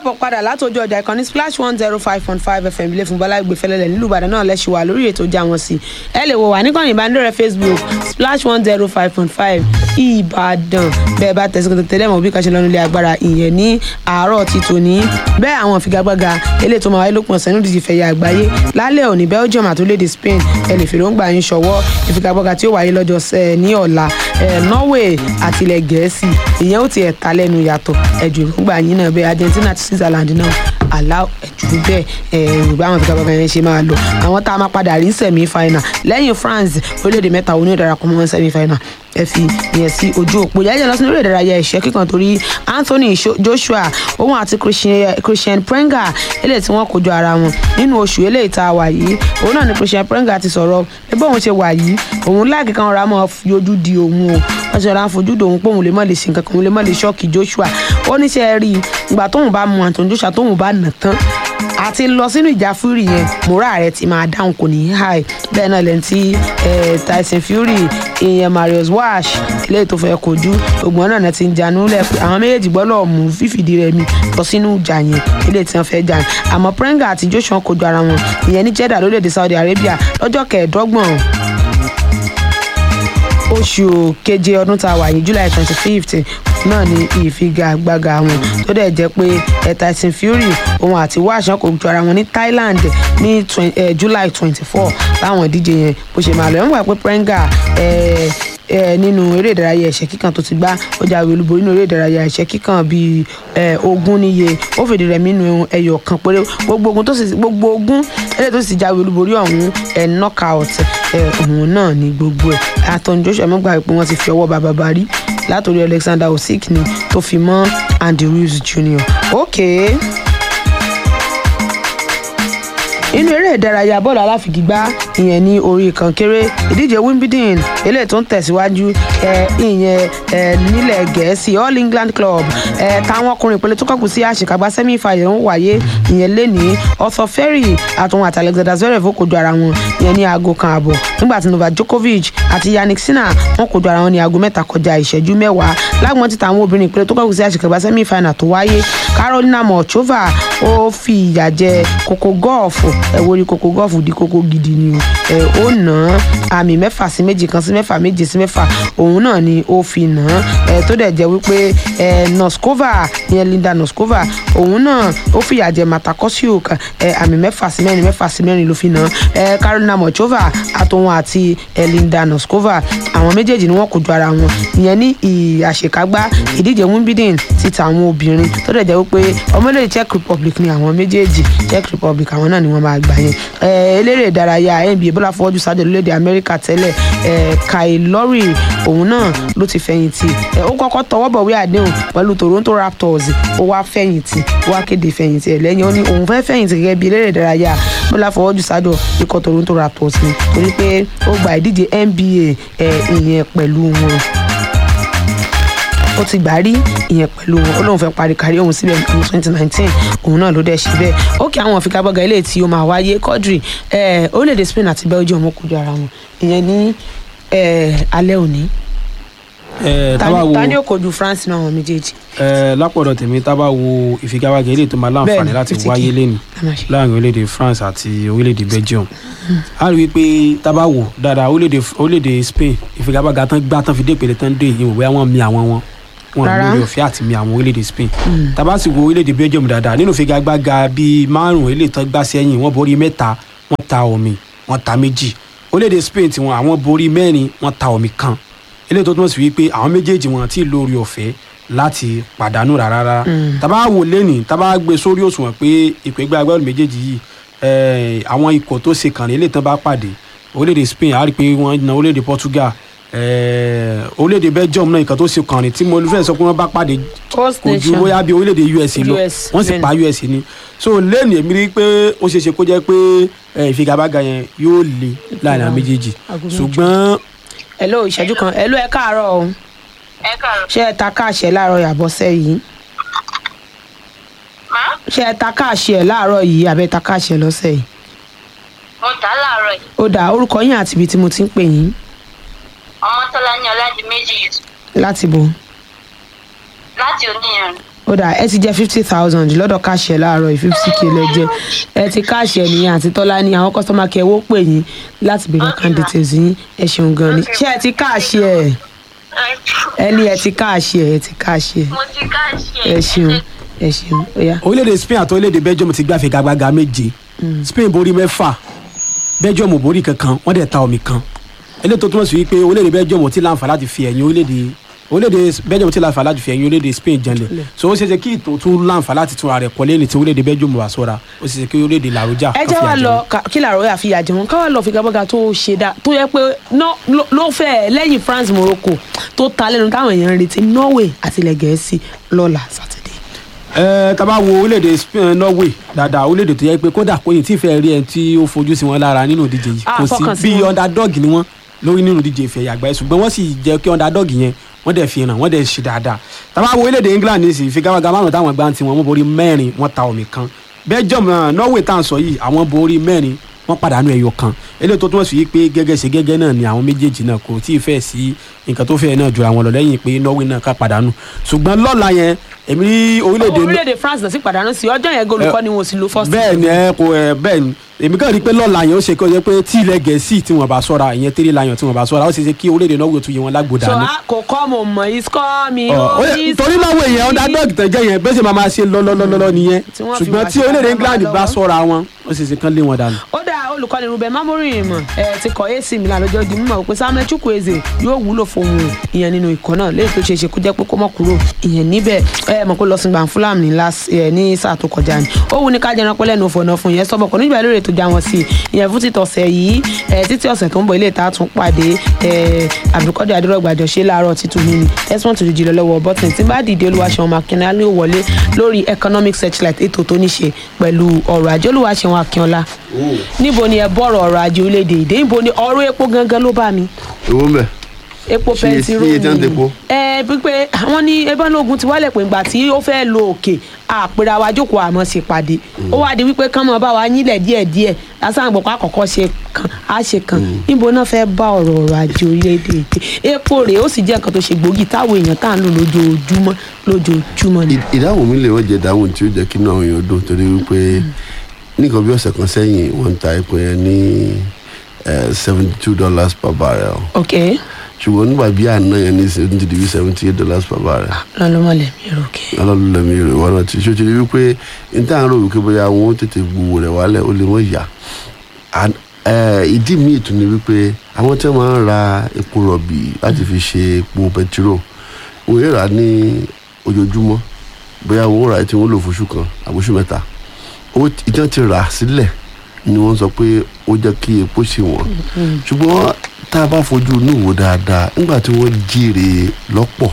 káàbọ̀ padà látọjú ọjà ìkànnì splash one zero five point five fm ilé fún bọ́lá ìgbé fẹlẹ́lẹ̀ nílùú ìbàdàn náà lẹ́sìn wà lórí ètò ìjà wọn sí ẹ lè wò wá níkànnì ìbánidọ́rẹ̀ẹ́ facebook splash one zero five point five ìbàdàn bẹ́ẹ̀ bá tẹ̀sí kòtò tẹ́lẹ̀ mọ̀ bí kàṣẹ lọ́nu ilé agbára ìyẹn ní àárọ̀ ti tòní bẹ́ẹ̀ àwọn ìfigagbága eléyìí tó máa wáyé lópin ọ̀sẹ̀ nídìí ìfẹ̀yà àgbáyé lálẹ́ òní belgium àti orílẹ̀-èdè spain ẹ lè fèròǹgbà yín ṣọwọ́ ìfigagbága tí ó wáyé lọ́jọ́ sẹ́ ní ọ̀la norway àti ilẹ̀ gẹ̀ẹ́sì ìyẹn ó ti ẹ̀ ta lẹ́nu yàtọ̀ ẹ̀jù ìròǹgbà yín náà bẹ́ẹ̀ argentina àti switzerland náà àlá ẹ̀jú bẹ́ẹ̀ yorùbá àwọn ìfigagbága yẹn ṣe máa lọ àwọn tá a máa padà rí semi final lẹ́yìn france orílẹ̀-èdè mẹ́ta òní ìdarapọ̀ mọ́ semi final ẹ fi yẹn sí ojú òpó yẹn lọ sí orí ìdárayá ìṣẹ́ kíkan torí anthony joshua òun àti christian prenga eléyìí tí wọ́n kojú ara wọn nínú oṣù eléyìí tá a wà yìí òun náà ni christian prenga ti sọ̀rọ̀ ẹgbẹ́ òun ṣe wà yìí òun láàkì kan ra mọ́ yọjú di òun o wọ́n ṣe ra ń fojú dòun pé òun lè má lè ṣe nǹkan kan òun lè má lè ṣọ́ọ̀kì joshua ó ní ṣe rí i ìgbà tóun bá mu anthony joshua tóun bá nà tán àti lọ sínú ìjà fury yẹn mora rẹ ti máa dáhùn kò ní í high bẹ́ẹ̀ náà lẹ́yìn tí tyson fury ìyẹn marius wash eléyìí tó fẹ́ kojú ògbọ́n náà ti ń janú lẹ̀ pé àwọn méjèèjì gbọ́dọ̀ mú fífìdí rẹ̀ mi lọ sínú ìjà yẹn eléyìí tí wọ́n fẹ́ jà àmọ́ prenga àti joshua kojú ara wọn ìyẹn ní jeddah lórílẹ̀‐èdè saudi arabia lọ́jọ́ kẹẹ̀ẹ́dọ́gbọ̀n oṣù keje ọdún tá a wà yìí july twenty fifth náà ni ìfigagbága wọn tó dẹ̀ jẹ́ pé tyson fury òun àti wáṣán kò ju ara wọn ní thailand ní july twenty four láwọn ìdíje yẹn bó ṣe máa lọ ẹ̀ ń wà pé prenga nínú eré ìdárayá ẹ̀ṣẹ́ kíkan tó ti gbá ó jáwé olúborí nínú eré ìdárayá ẹ̀ṣẹ́ kíkan bíi ogún níye ó fìdí rẹ̀ nínú ẹyọ kan péré gbogbo ogun tó sì gbogbo ogun eléyìí tó sì jáwé olúborí ọ̀hún ẹ̀ knockout òun náà ní gbogbo ẹ̀ Anthony Joshua mọ́gbà pé wọ́n ti fi ọwọ́ bàbá bá rí látòrí Alexander Usyk ni tó fi mọ́ Andy Ruiz Jr. okay inú eré ìdárayá bọ́ọ̀lù aláfigigbá ìyẹn ní orí kankéré ìdíje wimbledon eléyìí tó ń tẹ̀síwájú ìyẹn nílẹ̀ gẹ̀ẹ́sì all england club táwọn ọkùnrin ìpele tó kọ́kù sí àṣekágbá semi final ń wáyé ìyẹn lẹ́ni arthur ferry àtúnwò àti alexander zverev ó kojú ara wọn ìyẹn ní aago kan àbọ̀ nígbà tí novak djokovic àti yannick sinner wọ́n kojú ara wọn ní aago mẹ́ta kọjá ìṣẹ́jú mẹ́wàá lágbọ́n ti tàwọn obìnrin ìpele tó kọ́kù sí àṣekágbá semi final tó wáyé carolina morchova ó fi ìyà jẹ kókó gọ́ọ̀fù ẹ wo rí kókó gọ́ọ̀fù di kókó gidi ni o ẹ ó nà án àmì mẹ́fà sí méjì kan sí mẹ́fà méje sí mẹ́fà òun náà ni ó fi nà án ẹ tó dẹ̀ jẹ́ wípé ẹ noskova ìyẹn linda noskova òun náà ó fìyà jẹ matakosiuk ẹ àmì mẹ́fà sí mẹ́rin mẹ́fà sí mẹ́rin ló fi nà án ẹ carolina mochova àtòun àti ẹ linda noskova àwọn méjèèjì ni wọ́n kojú ara wọn ìyẹn ní àṣekágbá ìdíje wimbledon ti tàwọn obìnrin tó dẹ̀ jẹ́ wípé ọmọlẹ́yìn czech republic ni àwọn méjèèjì czech republic àwọn náà ni wọ́n máa gbà yẹn eléré ìdárayá nba bọ́lá fọwọ́jú sáde lórílẹ̀‐èdè amẹ́ríkà tẹ́lẹ̀ kai lorry òun náà ló ti fẹ̀yìntì ó kọ́kọ́ tọwọ́ bọ̀wé àdéhùn pẹ̀lú toronto raptors ó wá fẹ̀yìntì ó wá kéde fẹ̀yìntì ẹ̀ lẹ́yìn ó ní òun fẹ́ fẹ̀yìntì gẹ́gẹ́ bí eléré ìdárayá bọ́lá fọwọ́jú sáde ikọ̀ toronto raptors ni torí pé ó gba ìdíje nba ìyẹn pẹ̀lú wọn ó ti gbà rí ìyẹn pẹ̀lú wọn ó lóun fẹ́ parí kárí òun síbẹ̀ ní twenty nineteen òun náà ló dẹ̀ ṣe bẹ́ẹ̀ ó kí àwọn ìfigagbága ilé tí ó máa wáyé quadri orílẹ̀-èdè Spain àti Belgium ó kojú ara wọn ìyẹn ní alẹ́ òní ta ni ó kojú France náà wọn méjèèjì. lápọ̀dọ̀ tèmi tá a bá wo ìfigagbága ilé tó máa láǹfààní láti wáyé lẹ́nu láàrin orílẹ̀-èdè France àti orílẹ̀-èdè Belgium a rí i pé tá a bá wò dáadáa orílẹ̀-èdè Spain ìfigagbága tán gbá tán fi dé ìpele tán dé ìyẹn òwe àwọn mi àwọn wọn wọn lórí ọ̀fẹ́ àti mi àwọn orílẹ̀-èdè Spain tàbá sì wo orílẹ̀-èdè Belgium dáadáa nínú ìfigagbága bíi márùn eléyìí tán gbá sẹ́yìn wọ́n borí mẹ́ta wọ́n ta omi wọ́n ta méjì orílẹ̀-èdè Spain tiwọn àwọn borí mẹ́rin wọ́n ta omi kan eléyìí tó túmọ̀ sí wípé àwọn méjèèjì wọn ti lórí ọ̀fẹ́ láti pàdánù rárá rárá tàbá wò lẹ́nì tàbá gbé sórí òṣùwọ̀n pé ìpẹ́gbẹ́ agbábọ́ọ̀lù méjèèjì yìí àwọn ikọ̀ tó ṣe kàn ní eléyìí tán bá pàdé orílẹ̀-èdè Spain á rí i pé wọ́n na orílẹ̀-èdè Portugal orílẹ̀-èdè Belgium náà nǹkan tó ṣe kàn ní tí mo fẹ́ sọ pé wọ́n bá pàdé kò ju bóyá bí orílẹ̀-èdè US lọ wọ́n sì pa US ni so lẹ́nu èmi rí i pé ó ṣeé ṣe kó jẹ́ pé ìfigagbága yẹn yóò le láàrin àwọn méjèèjì ṣùgbọ́n. hello ìṣẹ́jú kan hello ẹ káàárọ̀ o ẹ káàárọ̀. ṣé ẹ ta káàṣẹ láàárọ̀ yàbọ̀sẹ̀ yìí má ṣé ẹ ta káàṣẹ láàárọ̀ yìí àbẹ́ ta káàṣẹ lọ́sẹ̀ yìí mo tà á láàárọ̀ yìí ó dà orúkọ yín àti ibi tí mo ti ń pè yín ọmọtọ́lá ní ọ̀làdì méjì yìí láti bò láti oníyan ó dà ẹ ti jẹ fifty thousand lọ́dọ̀ káàṣì ẹ̀ láàárọ̀ yìí fifty k lẹ jẹ ẹ ti káàṣì ẹ̀ nìyẹn àti tọ́lá ní àwọn kọ́sọ́mà kí ẹ wó pè yín láti béèrè account details yín ẹ ṣeun gan ni ṣé ẹ ti káàṣì ẹ̀ ẹ ní ẹ ti káàṣì ẹ̀ ẹ ti káàṣì ẹ̀ mo ti ká ṣe ẹ ṣeun ẹ ṣeun ó yá. orílẹ̀-èdè spain àti orílẹ̀-èdè belgium ti gbá figagbága méje spain borí mẹ́fà belgium ò borí kankan wọ́n dẹ̀ ta omi kan eléyìí tó túmọ̀ sí wípé orílẹ̀-èdè belgium ò tí láǹfà láti fi ẹ̀yìn orílẹ̀-èdè orílẹ̀-èdè belgium ò tí láǹfà láti fi ẹ̀yìn orílẹ̀-èdè spain janlẹ̀ so ó ṣe ṣe kí ìtò tún láǹfà láti tún ara rẹ̀ kọ́ lẹ́ni tí orílẹ̀-èdè belgium wà sọ́ra ó ṣe ṣe kí orílẹ̀-èdè làrújà ẹ jẹ́ wá lọ ká- kí làárọ̀ yà fi yà jẹun ká wá lọ fi gbàgbọ́gà tó ṣe dá tó yẹ pé ná- ló- ló fẹ́ lẹ́yìn france morocco tó ta lẹ́nu táwọn èèyàn ń retí norway àti ilẹ̀ gẹ̀ẹ́sì lọ́la sátidé. ẹ tá bá wo orílẹ̀-èdè spain norway dáadáa orílẹ̀-èdè tó yẹ pé kódà kò yìí tí ì fẹ́ rí ẹ tí ó fojú sí wọn lára nínú ìdíje yìí Ah, kò fọkàn sí sí bí wọn. underdog ni wọ́n lórí nínú ìdíje ìfẹ́ àgbáyé ṣùgbọ́n wọ́n sì jẹ́ kí underdog yẹn wọ́n dẹ̀ fi hàn wọ́n dẹ̀ ṣe dáadáa tá bá wo orílẹ̀-èdè england ní sì ìfigagbága márùn táwọn gbá tiwọn wọ́n borí mẹ́rin wọ́n ta omi kan belgium náà norway tá à ń sọ yìí àwọn borí mẹ́rin wọ́n pàdánù ẹyọ kan eléyìí tó túmọ̀ sí pé gẹ́gẹ́ ṣe gẹ́gẹ́ náà ni àwọn méjèèjì náà kò tí ì fẹ́ sí nǹkan tó fẹ́ náà ju àwọn lọ lẹ́yìn pé norway náà ká pàdánù ṣùgbọ́n lọ́la yẹn èmi rí orílẹ̀-èdè orílẹ̀-èdè france náà sì pàdánù sí ọjọ́ yẹn golùkọ́ ni wọn ò sì lo first bẹ́ẹ̀ ni ẹ kò ẹ bẹ́ẹ̀ ni èmi kàn rí i pé lọ́la yẹn ó ṣe kí ó yẹ pé tí ilẹ̀ gẹ̀ẹ́sì tí wọ́n bá sọ́ra ìyẹn tẹ́lẹ̀ láyàn tí wọ́n bá sọ́ra ó ṣe ṣe kí orílẹ̀-èdè náà wò tún yẹ wọn lágbódà so ní. a kò kọ́ mo mọ̀ is kọ́ mi Ọ, ó ó yẹ- is torí náà wò yẹn underdog tẹ̀ jẹ́ yẹn bẹ́ẹ̀ sì máa máa ṣe lọ́lọ́lọ́lọ́ nìyẹn Tí wọ́n fi ṣùgbọ́n wá tí ṣe orílẹ̀-èdè ká England máa bá lọ́wọ́. sọ́ra wọn ó ṣe ṣe kán lé wọn dànù. ó dá olùkọ́ni ruben mamorin mọ̀ ẹ ti kọ́ ac milan lọ́jọ́ di mímọ̀ pé samuel chukwueze yóò wúlò fún òun ìyẹn nínú ikọ̀ náà léyìí tó ṣe é ṣe kó jẹ́ pé kó mọ̀ kúrò ìyẹn níbẹ̀ ẹ mọ̀ pé lọ sí gbàn fúlàmù ní last ẹ ní sáà tó kọjá ni ó wù ní ká jẹran pẹ́ lẹ́nu òfò náà fún ìyẹn sọ́bọ̀ kò nígbà lóore tó já wọn sí ìyẹn fún títọ̀ ọ̀sẹ̀ yìí ẹ títí ọ̀sẹ̀ tó ń bọ̀ ilé ìta tún pàdé ẹ àbíkọ́dé adúrọ̀gbàjọ ṣe láàárọ̀ títún mi ni desmond tó dìjì lọ lọ́wọ́ bọ́tìn tí bá dìde olúwaṣẹ́wọ̀n makínlá ló wọlé lórí economic searchlight ètò tó ní ṣe pẹ̀lú ọrọ̀ ajé olúwaṣẹ́wọ̀n akínọlá níbo ni ẹ bọ̀rọ̀ ọrọ̀ ajé orílẹ̀-èdè èdè níbo ni ọ̀rọ̀ epo gangan ló bá mi èwo ń bẹ epo Ṣé- pẹntiró ṣé iye tí wọ́n ń tepo? ẹ pípé àwọn ní ebánlógún ti wálẹ̀ pé ìgbà tí ó fẹ́ lo òkè àpèrè àwa jókòó àmọ́ ṣe pàdé ó wá di wípé kán mọ́ bá wa yílẹ̀ díẹ̀díẹ̀ lásán àgbọ̀pọ̀ àkọ́kọ́ ṣe kan á ṣe kan níbo náà fẹ́ bá ọ̀rọ̀ ọrọ̀ ajé orílẹ̀-èdè èdè epo rèé ó sì jẹ́ nǹkan tó ṣe gbòógì táwọn èèyàn tá à ń lò lójoojúmọ́ lójoojúmọ́ ni. Ì- ìdáhùn mi lè wọ́n jẹ́ ìdáhùn tí ó jẹ́ kí inú àwọn èèyàn dùn torí wípé nìkan bí ọ̀sẹ̀ kan sẹ́yìn wọ́n ń ta epo yẹn ní seventy two dollars per barrel ok ṣùgbọ́n nígbà bí àná yẹn ní ṣe ń ti di bí seventy eight dollars per barrel lọ́lọ́mọlẹ̀ mi rò kí. ọlọ́run lẹ́mi rẹ̀ wọ́n náà ti ṣó ti rí wípé n tá à ń rò wípé bóyá wọn ó tètè gbowó rẹ̀ wálẹ̀ ó lè wọ́n yá And, eh, ìdí míì tún ni wípé àwọn tí wọ́n máa ń ra epo rọ̀bì láti fi ṣe epo pẹtiró wọ́n yóò rà ní ojoojúmọ́ bóyá wọ́n rà tí wọ́n lò fóṣù kan àbóṣù mẹ́ta owó tí- ìtàn ti rà sílẹ̀ ni wọ́n sọ pé ó jẹ́ kí epo ṣe wọ́n ṣùgbọ́n tá a bá fojú inú wò dáadáa nígbà tí wọ́n jèrè lọ́pọ̀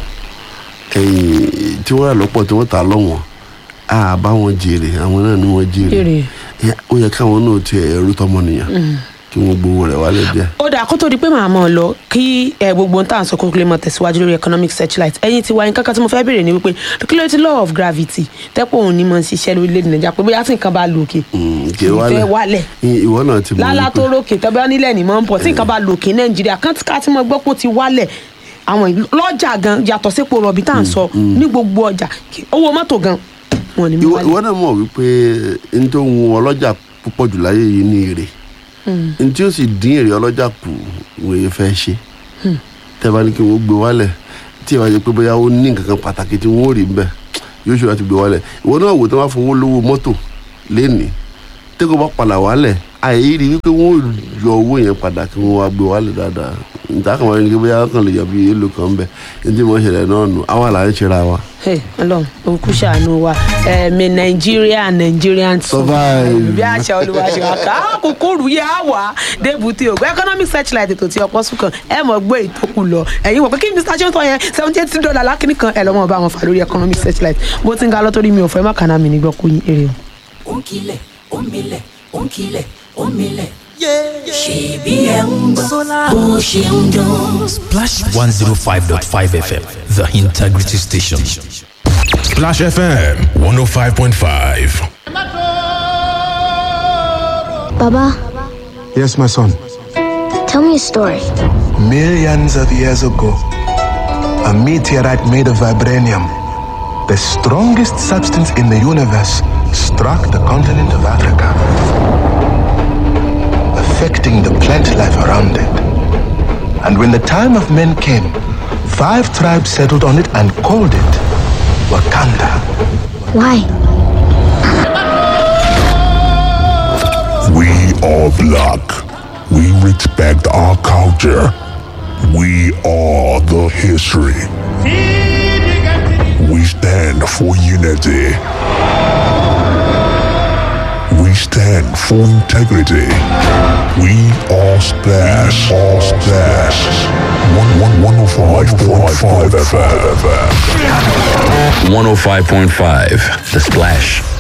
ẹ̀yìn tí wọ́n rà lọ́pọ̀ tí wọ́n tà lọ́wọ́n a bá wọn jèrè àwọn náà ni wọ́n jèrè Jèrè. Ẹ, ó yẹ káwọn náà ti ẹ̀rú tọmọnìyàn kí wọ́n gbowó rẹ̀ wálé díẹ̀. ó dà kó tó di pé màá mọ̀ ọ́ lọ kí ẹ gbogbo ohun tá à ń sọ kó lè mọ tẹ̀síwájú lórí economic searchlight ẹ̀yin ti wá yín kankan tí mo fẹ́ béèrè ni wípé kí ló ti law of gravity tẹ́pọ̀ òun ni mo ń ṣiṣẹ́ lórílẹ̀‐èdè nàìjíríà pé bóyá tí nǹkan bá lò òkè Mm, kì í fẹ́ wálẹ̀ Ì- ìwọ náà ti mọ̀ lálá wípé- tó rókè tẹ́bí nílẹ̀ ní mọ́ ń pọ̀ tí nǹkan bá lò òkè nàìjíríà kántìká tí mo gbọ́ pé ó ti wálẹ̀ àwọn ìlú- lọ́jà gan yàtọ̀ sípò rọ̀bì tá à ń sọ ní gbogbo ọjà kí- owó mọ́tò gan wọn ni mi ìwọ wálẹ̀ ìwọ náà mọ̀ wípé n tó ń wọn ọlọ́jà púpọ̀ jù láyé yìí ní èrè n tí ó sì dín èrè ọlọ́jà kù wòye fẹ́ ṣe tẹ́ bá ní kí wọ́n gbé wálẹ̀ tí ìwà jẹ́ pé bóyá ó ní nǹkan kan pàtàkì tí wọ́n ò rí mbẹ́ yóò ṣòro láti gbé wálẹ̀ ìwọ náà wò tí wọ́n bá fowó lówó mọ́tò lénìí tẹ́kọ̀ bá padà wálẹ̀ àyè rí wípé wọ́n ò yọ owó yẹn padà kí wọ́n wá gbé wálẹ̀ dáadáa níta kan wọ́n ní kí bóyá kàn lè yọ bí èlò kan bẹ̀ ní tí mo ṣẹlẹ̀ náà nù àwọn àlàyé ṣe ra wa. Hey, Ọlọ́run òkú ṣàánú wa ẹ̀mí nàìjíríà nigerian Survive. bí àṣà olùwàṣẹ wa ká kúkúrú yẹ á wà débùtì ògùn economic searchlight ètò tí ọpọ sùn kan ẹ mọ̀ gbé ìtókù lọ ẹ̀yin wọ̀ pé kí mr johnson yẹn seventy eight dollar lákìní kan ẹ lọ́mọ bá wọn fà lórí economic searchlight bó ti ń ga lọ́tọ́rí mi ò fẹ́ má kàná mi nígbà kú yín èrè o. Onkile, omile, onkile, omile. Ṣèbí ẹ̀ ń gbọ́ bó ṣe ń dún. Splash 105.5 FM, the integrity station. Splash FM 105.5. Baba, Yes, my son. tell me a story. Millions of years ago, a meteorite made of vibranium, the strongest substance in the universe struck the continent of Africa, affecting the plant life around it. And when the time of men came, five tribes settled on it and called it Wakanda. Why? We are black. We respect our culture. We are the history. We stand for unity. We stand for integrity. We are splash. All splash. One one one oh five point five FM. 105.5 The Splash.